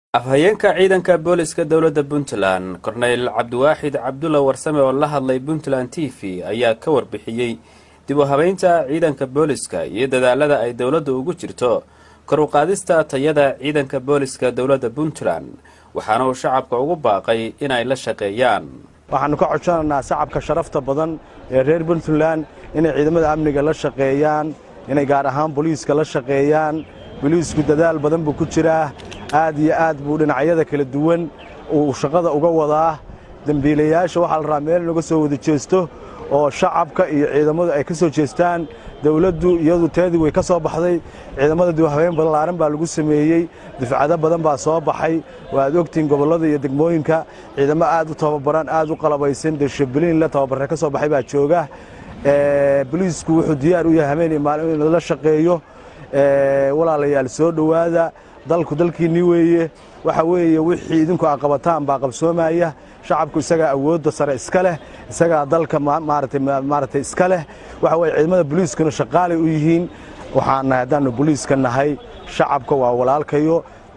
afhayeenka ciidanka booliska dowladda puntland korneyl cabdiwaaxid cabdulla warsame oo la hadlay puntland t v ayaa ka warbixiyey dib u habeynta ciidanka booliska iyo dadaalada ay dowladda ugu jirto kor u qaadista tayada ciidanka booliska dowladda puntland waxaana uu shacabka ugu baaqay inay la shaqeeyaan waxaannu ka codsanaynaa shacabka sharafta badan ee reer puntland inay ciidamada amniga la shaqeeyaan inay gaar ahaan boliiska la shaqeeyaan boliisku dadaal badan buu ku jiraa aad iyo aad buu dhinacyada kala duwan uu shaqada uga wadaa dembiilayaasha waxaa la rabaa meel inaga soo wada jeesto oo shacabka iyo ciidamadu ay ka soo jeestaan dawladdu iyadu teedii way ka soo baxday ciidamada dibhabeen ballaaran baa lagu sameeyey difcado badan baa soo baxay waaad ogtihiin gobollada iyo degmooyinka ciidamo aad u tababaran aad u qalabaysan deshabliin la tababarre ka soo baxay baa jooga boliisku wuxuu diyaar u yahay habeen iyo maalin in la shaqeeyo walaalayaal soo dhowaada dalku dalkiinni weeye waxa weeye wixii idinku aa qabataan baa qabsoomaya shacabku isagaa awoodda sare iska leh isagaa dalka maaragtay iska leh waxa weye ciidamada boliiskuna shaqaalay u yihiin waxaan nahay haddaannu boliiska nahay shacabka waa walaalkayo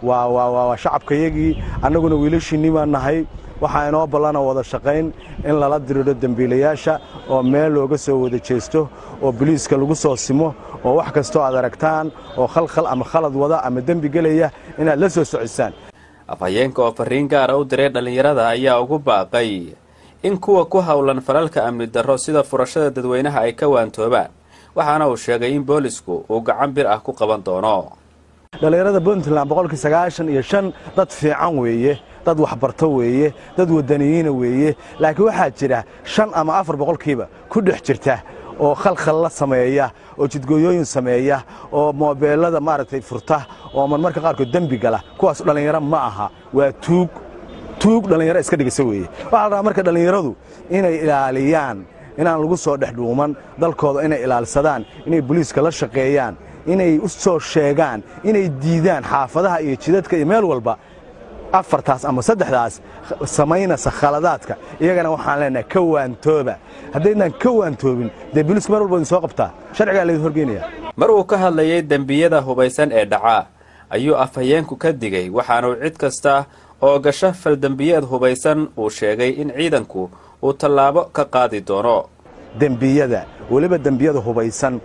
waa shacabkayagii annaguna wiilashiinni baan nahay waxaa inoo ballana wada shaqayn in lala diriidho dembiilayaasha oo meel looga soo wada jeesto oo boliiska lagu soo simo oo wax kastoo aad aragtaan oo khalkhal ama khalad wada ama dembi gelaya inaad la soo socisaan afhayeenka oo fariin gaara u diray dhallinyarada ayaa ugu baaqay in kuwa ku howlan falalka amni darro sida furashada dadweynaha ay ka waantoobaan waxaana uu sheegay in boolisku uu gacan bir ah ku qaban doono dhallinyarada puntland boqolkii sagaashan iyo shan dad fiican weeye dad waxbarto weeye dad wadaniyiina weeye laakiin waxaa jira shan ama afar boqolkiiba ku dhex jirta oo khalkhal la sameeya oo jidgooyooyin sameeya oo moobeelada maaragtay furta oo marmarka qaarkood dembi gala kuwaas dhallinyaro ma aha waa tuug tuug dhallinyaro iska dhigisa weeye waxaa la rabaa marka dhallinyaradu inay ilaaliyaan inaan lagu soo dhex dhuuman dalkooda inay ilaalsadaan inay boliiska la shaqeeyaan inay u soo sheegaan inay diidaan xaafadaha iyo jidadka iyo meel walba afartaas ama saddexdaas samaynaysa khaladaadka iyagana waxaan leenahay ka waantooba haddaydnaan ka waantoobin dee boliisku mar walba idin soo qabtaa sharcigaa laydin horgeynaya mar uu ka hadlayay dembiyada hubaysan ee dhaca ayuu afhayeenku ka digay waxaanuu cid kasta oo gasho faldembiyeed hubaysan uu sheegay in ciidanku uu tallaabo ka qaadi doono dembiyada weliba dembiyada hubaysan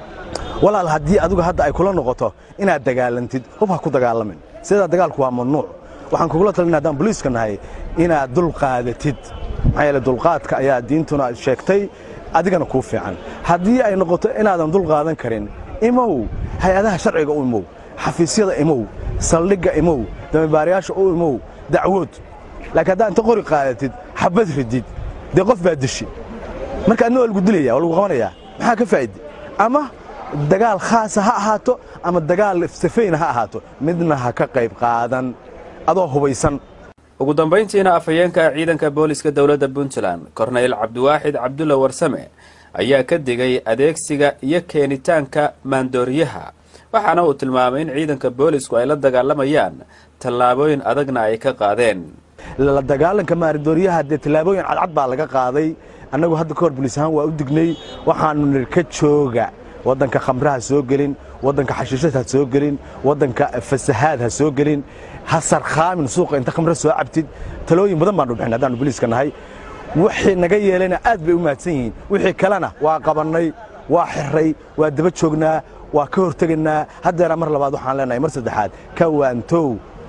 walaal haddii adigu hadda ay kula noqoto inaad dagaalantid hub ha ku dagaalamin sidaa dagaalku waa mamnuuc waxaan kugula talina haddaan boliiska nahay inaad dulqaadatid maxaa yeele dulqaadka ayaa diintuna sheegtay adigana kuu fiican haddii ay noqoto inaadan dulqaadan karin imow hay-adaha sharciga u imow xafiisyada imow saldhigga imow dambibaarayaasha u imow dacwood laakiin haddaa inta qori qaadatid xabad ridid dee qof baa dishi marka adna waa lagu dilaya waa lagu qabanayaa maxaa ka faa'ide ama dagaal khaasa ha ahaato ama dagaal safayna ha ahaato midna ha ka qayb qaadan adoo hubaysan ugu dambayntiina afhayeenka ciidanka booliska dowladda puntland korneyl cabdiwaaxid cabdulla warsame ayaa ka digay adeegsiga iyo keenitaanka maandooriyaha waxaana uu tilmaamay in ciidanka boolisku ay la dagaalamayaan tallaabooyin adagna ay ka qaadeen la dagaalanka maandooriyaha dee tallaabooyin cadcad baa laga qaaday annagu hadda ka hor boliis ahaan waa u dignay waxaannu nir ka jooga waddanka khamraha soo gelin waddanka xashiishad ha soo gelin waddanka fasahaad ha soo gelin ha sarkhaamin suuqa inta khamre soo cabtid talooyin badan baanu bixin haddaanu boliiska nahay wixii naga yeelayna aad bay u mahadsan yihiin wixii kalena waa qabannay waa xirray waa daba joognaa waa ka hortegaynaa haddeera mar labaad waxaan leenahay mar saddexaad ka waantow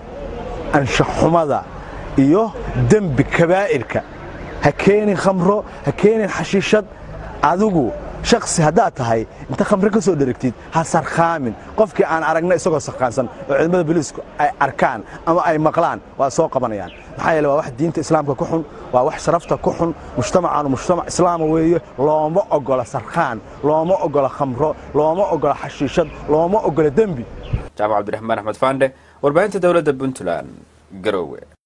anshaxumada iyo dembi kabaa'irka ha keenin khamro ha keenin xashiishad adigu shaksi haddaad tahay inta khamre ka soo dherigtid ha sarkhaamin qofkii aan aragna isagoo sarkhaansan oo ciidamada boliisku ay arkaan ama ay maqlaan waa soo qabanayaan maxaa yeele waa wax diinta islaamka ku xun waa wax sharafta ku xun mujtamacaanu mujtamac islaama weeye looma ogola sarkhaan looma ogola khamro looma ogola xashiishad looma ogola dembi jaamac cabdiraxmaan axmed faandhe warbaahinta dowladda puntland garowe